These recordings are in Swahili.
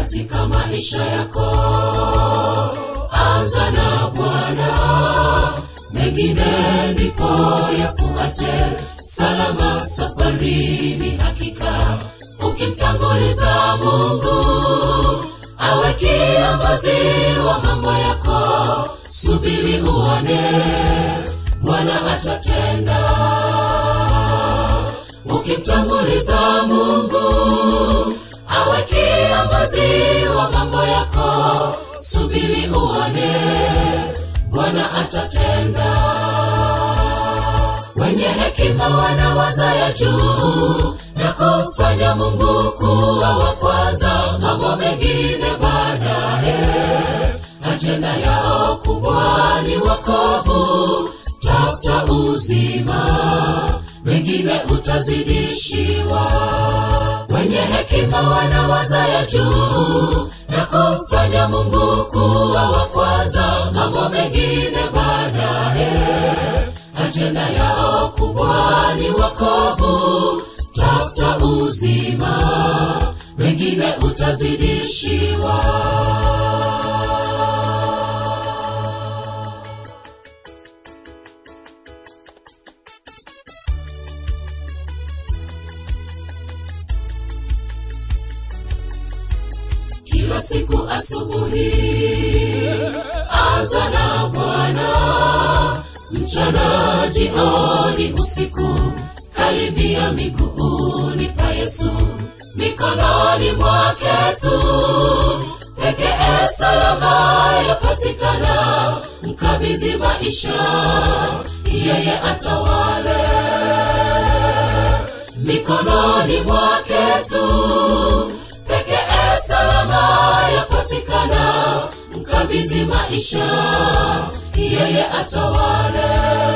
katika maisha yako anza na bwana mengine ndipo yafuate salama safarini hakika ukimtanguliza mungu awe kiongozi wa mambo yako subili uone bwana atatenda ukimtanguliza mungu awe kiongozi wa mambo yako subili uone bwana atatenda wenye hekima wanawaza ya juu na kumfanya mungu kuwa wa kwanza mambo mengine baadaye ajenda yao kubwa ni wakovu tafuta uzima mengine utazidishiwa wenye hekima wanawaza ya juu na kumfanya mungu kuwa wa kwanza mambo mengine baadaye ajenda yao kubwa ni wakovu tafuta uzima mengine utazidishiwa kila siku asubuhi anza na bwana mchana jioni usiku karibia miguuni pa yesu mikononi mwake tu pekee salama yapatikana mkabidhi maisha yeye atawale mikononi mwake tu pekee salama yapatikana mkabidhi maisha yeye atawale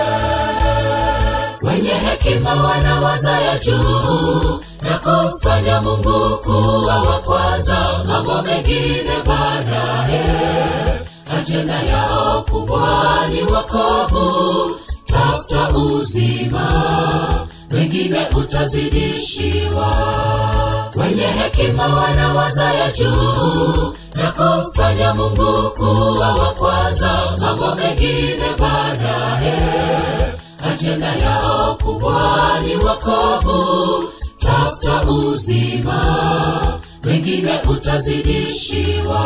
wenye hekima wanawaza ya juu na kumfanya mungu kuwa wa kwanza mambo mengine baadaye ajenda yao kubwa ni wakovu tafuta uzima wengine utazidishiwa wenye hekima wanawaza ya juu na kumfanya mungu kuwa wa kwanza mambo mengine baadaye ajenda yao kubwa ni wakovu tafuta uzima wengine utazidishiwa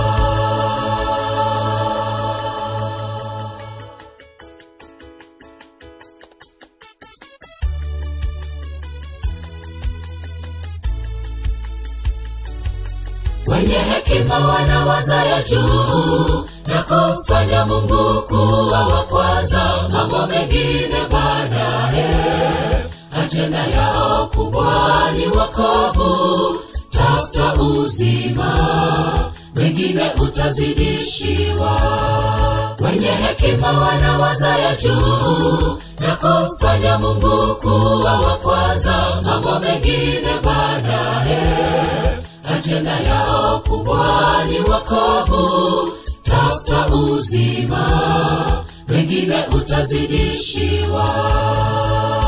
wenye hekima wanawaza ya juu na kumfanya mungu kuwa wa kwanza mambo mengine baadaye ajenda yao kubwa ni wakovu tafuta uzima wengine utazidishiwa wenye hekima wanawaza ya juu na kumfanya mungu kuwa wa kwanza mambo mengine baadaye ajenda yao kubwa ni wakovu tafuta uzima wengine utazidishiwa